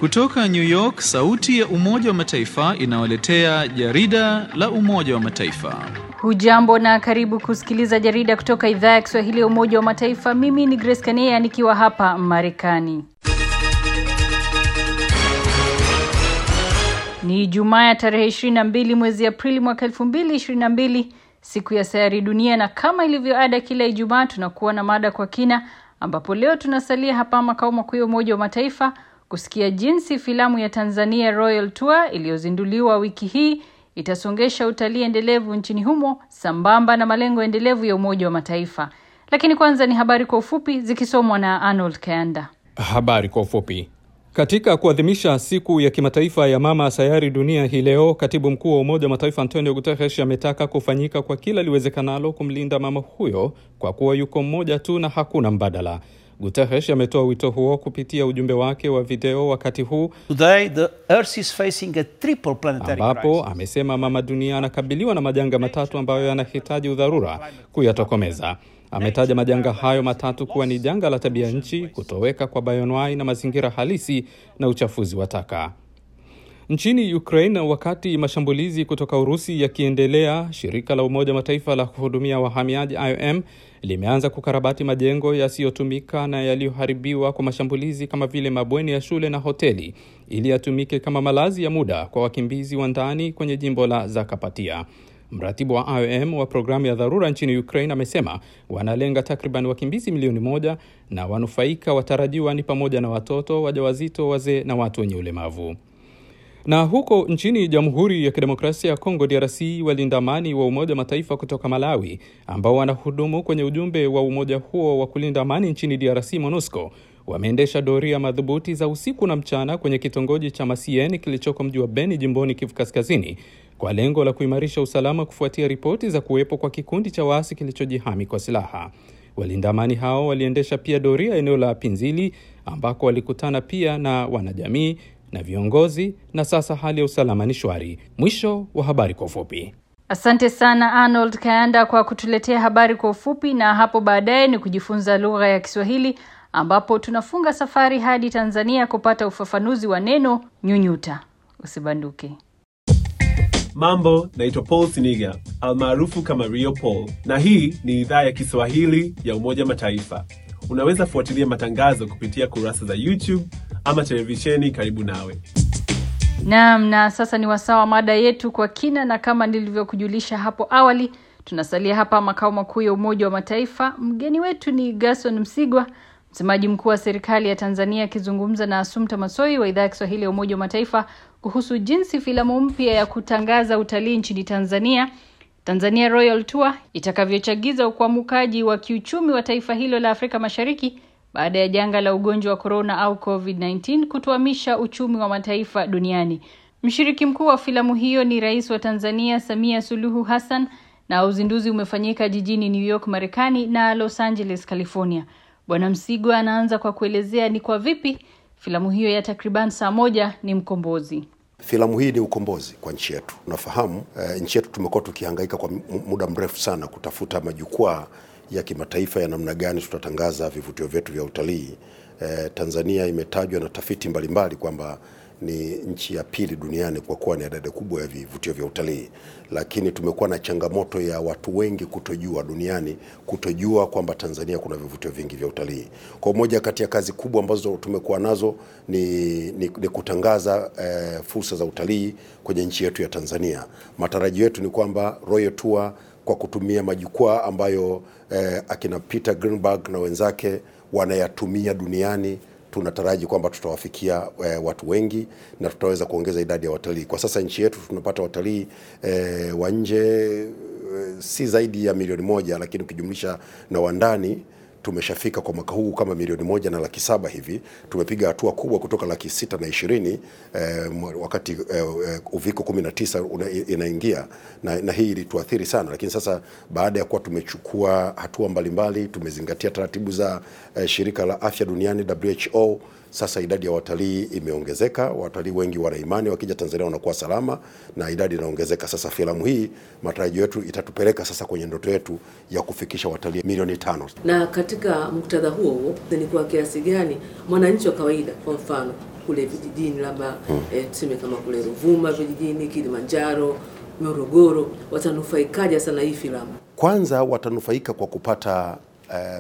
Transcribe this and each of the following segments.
Kutoka New York, sauti ya Umoja wa Mataifa inawaletea jarida la Umoja wa Mataifa. Hujambo na karibu kusikiliza jarida kutoka idhaa ya Kiswahili ya Umoja wa Mataifa. Mimi ni Grace Kania nikiwa hapa Marekani. Ni Jumaa ya tarehe 22 mwezi Aprili mwaka 2022, siku ya sayari dunia, na kama ilivyo ada kila Ijumaa tunakuwa na mada kwa kina, ambapo leo tunasalia hapa makao makuu ya Umoja wa Mataifa kusikia jinsi filamu ya Tanzania Royal Tour iliyozinduliwa wiki hii itasongesha utalii endelevu nchini humo sambamba na malengo endelevu ya Umoja wa Mataifa. Lakini kwanza ni habari kwa ufupi zikisomwa na Arnold Kayanda. Habari kwa ufupi. Katika kuadhimisha siku ya kimataifa ya mama sayari dunia hii leo, katibu mkuu wa Umoja wa Mataifa Antonio Guterres ametaka kufanyika kwa kila liwezekanalo kumlinda mama huyo kwa kuwa yuko mmoja tu na hakuna mbadala. Guterres ametoa wito huo kupitia ujumbe wake wa video wakati huu Today, the Earth is facing a triple planetary ambapo crisis. amesema mama dunia anakabiliwa na majanga matatu ambayo yanahitaji udharura kuyatokomeza. Ametaja majanga hayo matatu kuwa ni janga la tabia nchi, kutoweka kwa bayonwai na mazingira halisi na uchafuzi wa taka. Nchini Ukraine, wakati mashambulizi kutoka Urusi yakiendelea, shirika la Umoja wa Mataifa la kuhudumia wahamiaji IOM limeanza kukarabati majengo yasiyotumika na yaliyoharibiwa kwa mashambulizi kama vile mabweni ya shule na hoteli ili yatumike kama malazi ya muda kwa wakimbizi wa ndani kwenye jimbo la Zakapatia. Mratibu wa IOM wa programu ya dharura nchini Ukraine amesema wanalenga takriban wakimbizi milioni moja na wanufaika watarajiwa ni pamoja na watoto, wajawazito, wazee na watu wenye ulemavu. Na huko nchini Jamhuri ya Kidemokrasia ya Kongo DRC, walinda amani wa Umoja wa Mataifa kutoka Malawi ambao wanahudumu kwenye ujumbe wa umoja huo wa kulinda amani nchini DRC MONUSCO wameendesha doria madhubuti za usiku na mchana kwenye kitongoji cha Masien kilichoko mji wa Beni jimboni Kivu Kaskazini kwa lengo la kuimarisha usalama kufuatia ripoti za kuwepo kwa kikundi cha waasi kilichojihami kwa silaha. Walinda amani hao waliendesha pia doria eneo la Pinzili ambako walikutana pia na wanajamii na viongozi na sasa hali ya usalama ni shwari. Mwisho wa habari kwa ufupi. Asante sana Arnold Kayanda kwa kutuletea habari kwa ufupi, na hapo baadaye ni kujifunza lugha ya Kiswahili ambapo tunafunga safari hadi Tanzania kupata ufafanuzi wa neno nyunyuta. Usibanduke. Mambo, naitwa Paul Siniga almaarufu kama Rio Paul, na hii ni idhaa ya Kiswahili ya Umoja Mataifa. Unaweza fuatilia matangazo kupitia kurasa za YouTube ama televisheni karibu nawe. Naam, na sasa ni wasaa wa mada yetu kwa kina, na kama nilivyokujulisha hapo awali, tunasalia hapa makao makuu ya Umoja wa Mataifa. Mgeni wetu ni Gerson Msigwa, msemaji mkuu wa serikali ya Tanzania, akizungumza na Asumta Masoi wa idhaa ya Kiswahili ya Umoja wa Mataifa kuhusu jinsi filamu mpya ya kutangaza utalii nchini Tanzania Tanzania Royal Tour itakavyochagiza ukwamukaji wa kiuchumi wa taifa hilo la Afrika Mashariki baada ya janga la ugonjwa wa corona au COVID-19 kutuamisha uchumi wa mataifa duniani. Mshiriki mkuu wa filamu hiyo ni Rais wa Tanzania Samia Suluhu Hassan na uzinduzi umefanyika jijini New York, Marekani na Los Angeles, California. Bwana Msigwa anaanza kwa kuelezea ni kwa vipi filamu hiyo ya takriban saa moja ni mkombozi. Filamu hii ni ukombozi kwa nchi yetu. Unafahamu eh, nchi yetu tumekuwa tukihangaika kwa mu- muda mrefu sana kutafuta majukwaa ya kimataifa ya namna gani tutatangaza vivutio vyetu vya utalii. Eh, Tanzania imetajwa na tafiti mbalimbali kwamba ni nchi ya pili duniani kwa kuwa na idadi kubwa ya vivutio vya utalii, lakini tumekuwa na changamoto ya watu wengi kutojua duniani, kutojua kwamba Tanzania kuna vivutio vingi vya utalii. Kwa moja kati ya kazi kubwa ambazo tumekuwa nazo ni, ni, ni kutangaza eh, fursa za utalii kwenye nchi yetu ya Tanzania. Matarajio yetu ni kwamba Royal Tour kwa kutumia majukwaa ambayo eh, akina Peter Greenberg na wenzake wanayatumia duniani tunataraji kwamba tutawafikia e, watu wengi na tutaweza kuongeza idadi ya watalii. Kwa sasa nchi yetu tunapata watalii e, wa nje e, si zaidi ya milioni moja, lakini ukijumlisha na wa ndani tumeshafika kwa mwaka huu kama milioni moja na laki saba hivi. Tumepiga hatua kubwa kutoka laki sita na ishirini eh, wakati eh, eh, uviko kumi na tisa una- inaingia na, na hii ilituathiri sana, lakini sasa baada ya kuwa tumechukua hatua mbalimbali, tumezingatia taratibu za eh, shirika la afya duniani WHO Sasa idadi ya watalii imeongezeka, watalii wengi wana imani wakija Tanzania wanakuwa salama na idadi inaongezeka. Sasa filamu hii matarajio yetu itatupeleka sasa kwenye ndoto yetu ya kufikisha watalii milioni tano. Na katika muktadha huo huo ni kwa kiasi gani mwananchi wa kawaida, kwa mfano kule vijijini, labda eh, tuseme kama kule Ruvuma vijijini, Kilimanjaro, Morogoro, watanufaikaje sana hii filamu? Kwanza watanufaika kwa kupata eh,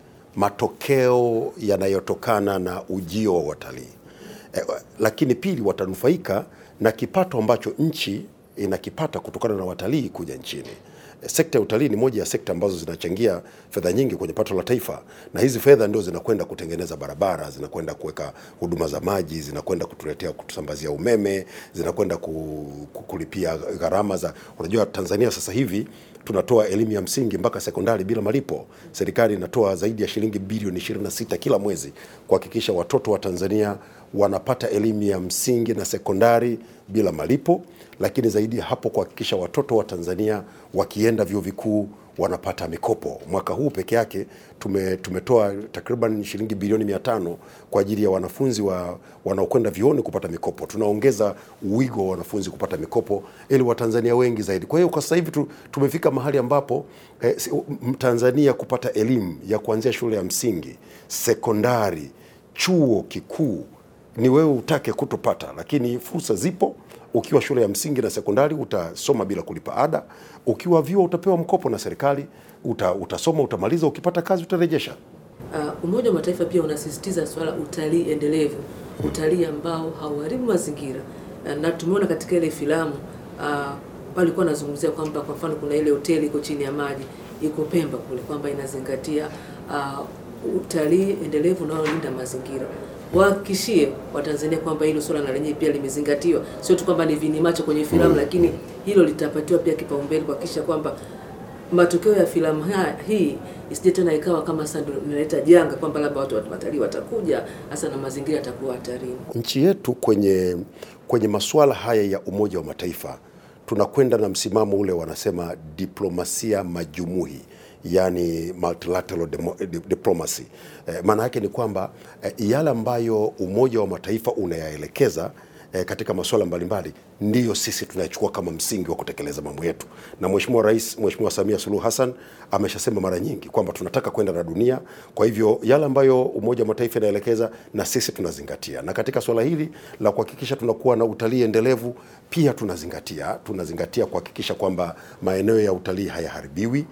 matokeo yanayotokana na ujio wa watalii eh, lakini pili watanufaika na kipato ambacho nchi inakipata kutokana na watalii kuja nchini. Eh, Sekta ya utalii ni moja ya sekta ambazo zinachangia fedha nyingi kwenye pato la taifa, na hizi fedha ndio zinakwenda kutengeneza barabara, zinakwenda kuweka huduma za maji, zinakwenda kutuletea kutusambazia umeme, zinakwenda ku, ku, kulipia gharama za. Unajua Tanzania sasa hivi tunatoa elimu ya msingi mpaka sekondari bila malipo. Serikali inatoa zaidi ya shilingi bilioni 26 kila mwezi kuhakikisha watoto wa Tanzania wanapata elimu ya msingi na sekondari bila malipo, lakini zaidi ya hapo kuhakikisha watoto wa Tanzania wakienda vyuo vikuu wanapata mikopo. Mwaka huu peke yake tume, tumetoa takriban shilingi bilioni mia tano kwa ajili ya wanafunzi wa, wanaokwenda vyuoni kupata mikopo. Tunaongeza wigo wa wanafunzi kupata mikopo ili Watanzania wengi zaidi. Kwa hiyo kwa sasa hivi tu, tumefika mahali ambapo eh, si- Mtanzania kupata elimu ya kuanzia shule ya msingi, sekondari, chuo kikuu ni wewe utake kutopata, lakini fursa zipo. Ukiwa shule ya msingi na sekondari utasoma bila kulipa ada. Ukiwa vyuo utapewa mkopo na serikali, uta, utasoma utamaliza, ukipata kazi utarejesha. Uh, Umoja wa Mataifa pia unasisitiza swala utalii endelevu, utalii ambao hauharibu mazingira uh, na tumeona katika ile filamu uh, walikuwa wanazungumzia kwamba kwa mfano kuna ile hoteli iko chini ya maji iko Pemba kule kwamba inazingatia uh, utalii endelevu unaolinda mazingira. Wahakikishie Watanzania kwamba hilo swala na lenyewe pia limezingatiwa, sio tu kwamba ni vini macho kwenye filamu, lakini hilo litapatiwa pia kipaumbele kuhakikisha kwamba matokeo ya filamu ha- hii isije tena ikawa kama sasa ndio inaleta janga kwamba labda watu watalii watakuja hasa na mazingira yatakuwa hatarini. Nchi yetu kwenye, kwenye masuala haya ya Umoja wa Mataifa tunakwenda na msimamo ule wanasema diplomasia majumuhi yani multilateral demo, di- diplomacy. Eh, maana yake ni kwamba eh, yale ambayo Umoja wa Mataifa unayaelekeza eh, katika masuala mbalimbali ndiyo sisi tunayachukua kama msingi wa kutekeleza mambo yetu, na Mheshimiwa Rais Mheshimiwa Samia Suluhu Hassan ameshasema mara nyingi kwamba tunataka kwenda na dunia. Kwa hivyo yale ambayo Umoja wa Mataifa inaelekeza na sisi tunazingatia, na katika swala hili la kuhakikisha tunakuwa na utalii endelevu pia tunazingatia tunazingatia kuhakikisha kwamba maeneo ya utalii hayaharibiwi,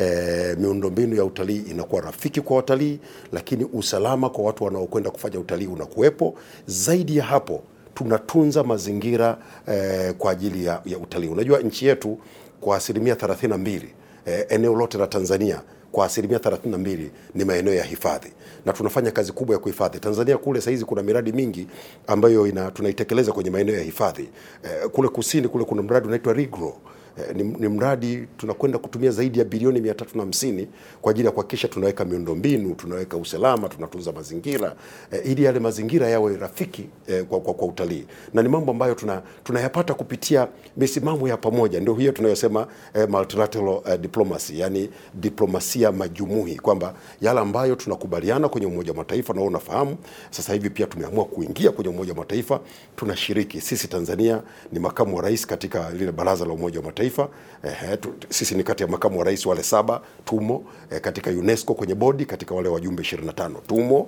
e, miundombinu ya utalii inakuwa rafiki kwa watalii, lakini usalama kwa watu wanaokwenda kufanya utalii unakuwepo. Zaidi ya hapo tunatunza mazingira eh, kwa ajili ya, ya utalii. Unajua nchi yetu kwa asilimia 32 eh, eneo lote la Tanzania kwa asilimia 32 ni maeneo ya hifadhi na tunafanya kazi kubwa ya kuhifadhi. Tanzania kule saizi kuna miradi mingi ambayo ina, tunaitekeleza kwenye maeneo ya hifadhi eh, kule kusini kule kuna mradi unaitwa Rigro Eh, ni, ni mradi tunakwenda kutumia zaidi ya bilioni mia tatu na hamsini kwa ajili ya kuhakikisha tunaweka miundombinu, tunaweka usalama, tunatunza mazingira eh, ili yale mazingira yawe rafiki eh, kwa, kwa, kwa utalii, na ni mambo ambayo tuna, tunayapata kupitia misimamo ya pamoja, ndio hiyo tunayosema eh, multilateral eh, diplomacy, yani diplomasia majumuhi, kwamba yale ambayo tunakubaliana kwenye Umoja wa Mataifa, na wewe unafahamu sasa hivi pia tumeamua kuingia kwenye Umoja wa Mataifa, tunashiriki sisi. Tanzania ni makamu wa rais katika lile baraza la Umoja wa Mataifa. Eh, tu, sisi ni kati ya makamu wa rais wale saba tumo eh, katika UNESCO kwenye bodi, katika wale wajumbe 25 tumo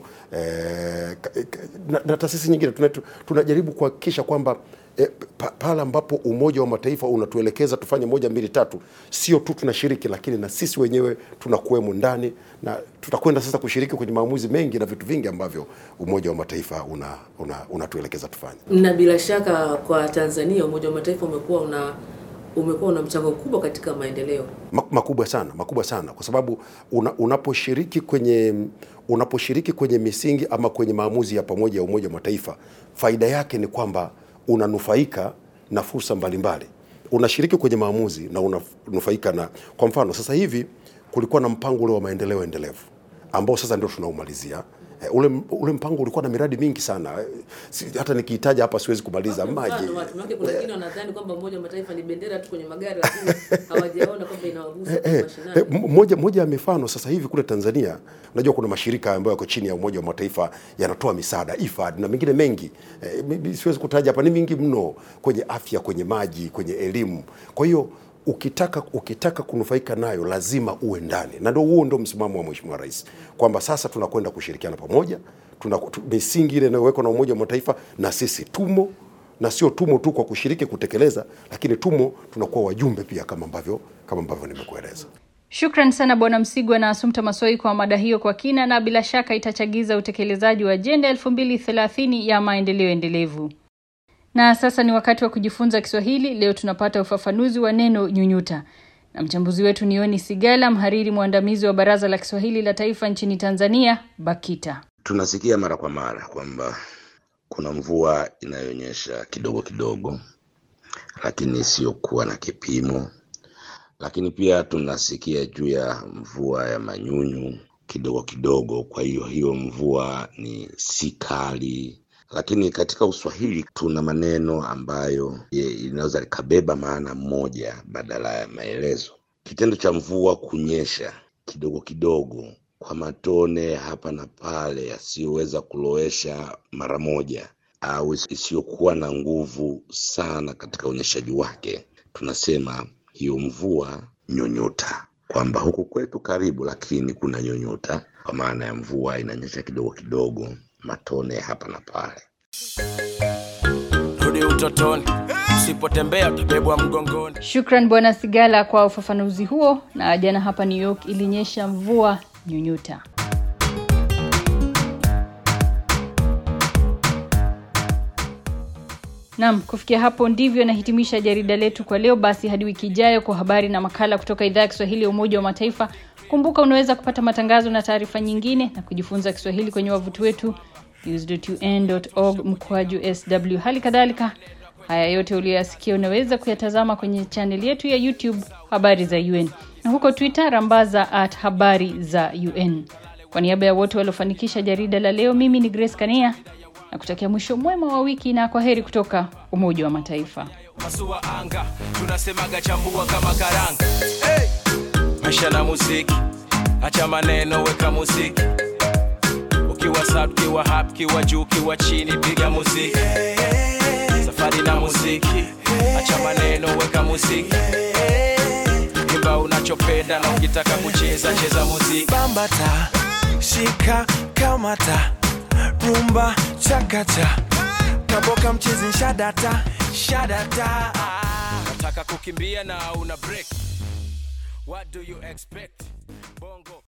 eh, ka- ka- na, na taasisi nyingine tuna- tunajaribu kuhakikisha kwamba E, pa, pale ambapo Umoja wa Mataifa unatuelekeza tufanye moja mbili tatu, sio tu tunashiriki, lakini na sisi wenyewe tunakuwemo ndani, na tutakwenda sasa kushiriki kwenye maamuzi mengi na vitu vingi ambavyo Umoja wa Mataifa una, una, unatuelekeza tufanye. Na bila shaka kwa Tanzania Umoja wa Mataifa umekuwa una umekuwa una mchango mkubwa katika maendeleo. Ma- makubwa sana makubwa sana kwa sababu una, unaposhiriki kwenye unaposhiriki kwenye misingi ama kwenye maamuzi ya pamoja ya Umoja wa Mataifa, faida yake ni kwamba unanufaika na fursa mbalimbali. Unashiriki kwenye maamuzi na unanufaika na, kwa mfano sasa hivi kulikuwa na mpango ule wa maendeleo endelevu ambao sasa ndio tunaumalizia. Eh, ule, ule mpango ulikuwa na miradi mingi sana Eh, si, hata nikihitaja hapa siwezi kumaliza maji Mfano watu wake, kuna wengine wanadhani kwamba Umoja wa Mataifa ni bendera tu kwenye magari, lakini hawajaona kwamba inawagusa kwa Eh, mashinani. eh, m- moja, moja ya mifano sasa hivi kule Tanzania, unajua kuna mashirika ambayo yako chini ya Umoja wa Mataifa yanatoa misaada IFAD na mengine mengi eh, mi- siwezi kutaja hapa, ni mingi mno, kwenye afya, kwenye maji, kwenye elimu. Kwa hiyo ukitaka ukitaka kunufaika nayo lazima uwe ndani, na ndio huo ndio msimamo wa Mheshimiwa Rais kwamba sasa tunakwenda kushirikiana pamoja, tuna tu- misingi ile inayowekwa na Umoja wa Mataifa, na sisi tumo na sio tumo tu kwa kushiriki kutekeleza, lakini tumo tunakuwa wajumbe pia kama ambavyo kama ambavyo nimekueleza. Shukran sana Bwana Msigwa na Asumta Masoi kwa mada hiyo kwa kina, na bila shaka itachagiza utekelezaji wa ajenda elfu mbili thelathini ya maendeleo endelevu. Na sasa ni wakati wa kujifunza Kiswahili. Leo tunapata ufafanuzi wa neno nyunyuta, na mchambuzi wetu ni Yoni Sigala, mhariri mwandamizi wa Baraza la Kiswahili la Taifa nchini Tanzania, BAKITA. Tunasikia mara kwa mara kwamba kuna mvua inayonyesha kidogo kidogo, lakini isiyokuwa na kipimo. Lakini pia tunasikia juu ya mvua ya manyunyu kidogo kidogo. Kwa hiyo hiyo mvua ni si kali, lakini katika Uswahili tuna maneno ambayo ye- inaweza likabeba maana moja badala ya maelezo. Kitendo cha mvua kunyesha kidogo kidogo kwa matone hapa na pale yasiyoweza kulowesha mara moja au is- isiyokuwa na nguvu sana katika unyeshaji wake, tunasema hiyo mvua nyonyota, kwamba huku kwetu karibu, lakini kuna nyonyota, kwa maana ya mvua inanyesha kidogo kidogo, matone hapa na pale. rudi utotoni, usipotembea utabebwa mgongoni. Shukran Bwana Sigala kwa ufafanuzi huo. Na jana hapa New York ilinyesha mvua nyunyuta. Naam, kufikia hapo ndivyo nahitimisha jarida letu kwa leo. Basi hadi wiki ijayo kwa habari na makala kutoka idhaa ya Kiswahili ya Umoja wa Mataifa. Kumbuka unaweza kupata matangazo na taarifa nyingine na kujifunza Kiswahili kwenye wavuti wetu news.un.org mkwaju sw. Hali kadhalika haya yote uliyoyasikia unaweza kuyatazama kwenye chaneli yetu ya YouTube habari za UN na huko Twitter rambaza at habari za UN. Kwa niaba ya wote waliofanikisha jarida la leo, mimi ni Grace Kania na kutakia mwisho mwema wa wiki na kwa heri kutoka Umoja wa Mataifa. Pasua anga, tunasemaga chambua kama karanga. Hey! Maisha na muziki, acha maneno, weka muziki. Ukiwa sub, ukiwa hap, ukiwa juu, ukiwa chini, piga muziki. Safari na muziki, acha maneno, weka muziki. Imba unachopenda na ukitaka kucheza, cheza muziki. bambata shika kamata rumba chakacha kaboka mchezi shadata shadata Nataka kukimbia na una break. What do you expect? Bongo